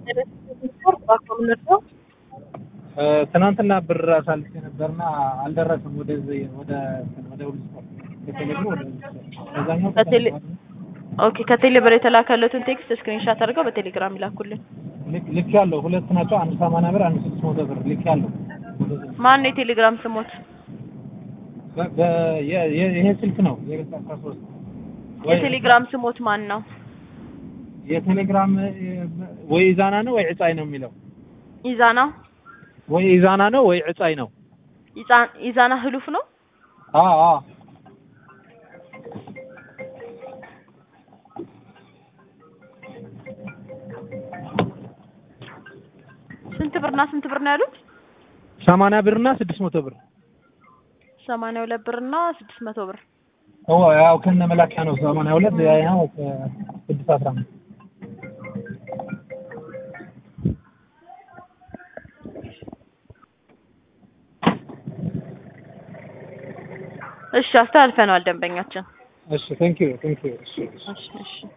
ትናንትና ብር አሳልፌ ነበርና አልደረሰም። ወደዚህ ወደ ወደ ሁሉ ስፖርት ከቴሌብር ወደ ሁሉ ስፖርት ከዛኛው ከቴሌ- ኦኬ ከቴሌ ብር የተላከለትን ቴክስት ስክሪንሻት አድርገው በቴሌግራም ይላኩልን። ልክ ልክ ያለው ሁለት ናቸው። አንድ ሰማንያ ብር አንድ ስድስት መቶ ብር ልክ ያለው ማን ነው የቴሌግራም ስሞት? በ- በ- የ- የ- ይሄ ስልክ ነው የገዛ አስራ ሶስት ወይ የቴሌግራም ስሞት ማን ነው? የቴሌግራም ወይ ኢዛና ነው ወይ ዕጻይ ነው የሚለው ኢዛና ወይ ኢዛና ነው ወይ ዕጻይ ነው። ኢዛ- ኢዛና ህሉፍ ነው። አዎ አዎ ስንት ብርና ስንት ብር ነው ያሉት? ሰማንያ ብርና ስድስት መቶ ብር ሰማንያ ሁለት ብርና ስድስት መቶ ብር። ኦ ያው ከነ መላኪያ ነው ሰማንያ ሁለት ያው ስድስት አስራ አምስት እሺ አስተላልፈነዋል ደንበኛችን። እሺ ቴንክ ዩ ቴንክ ዩ እሺ እሺ እሺ